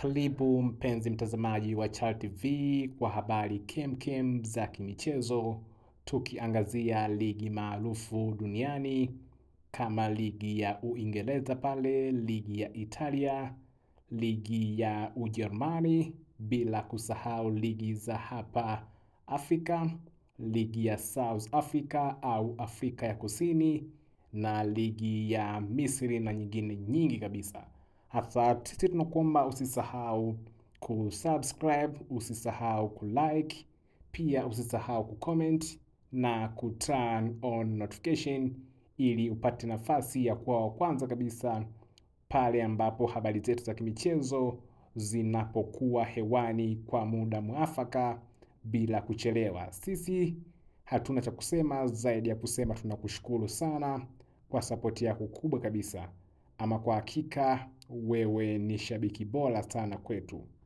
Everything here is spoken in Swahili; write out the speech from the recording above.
Karibu mpenzi mtazamaji wa Chal TV kwa habari kemkem za kimichezo, tukiangazia ligi maarufu duniani kama ligi ya Uingereza pale, ligi ya Italia, ligi ya Ujerumani, bila kusahau ligi za hapa Afrika, ligi ya South Africa au Afrika ya Kusini na ligi ya Misri na nyingine nyingi kabisa. Hasa sisi tunakuomba usisahau kusubscribe, usisahau kulike, pia usisahau kucomment na kuturn on notification ili upate nafasi ya kuwa wa kwanza kabisa pale ambapo habari zetu za kimichezo zinapokuwa hewani kwa muda mwafaka bila kuchelewa. Sisi hatuna cha kusema zaidi ya kusema tunakushukuru sana kwa sapoti yako kubwa kabisa. Ama kwa hakika wewe ni shabiki bora sana kwetu.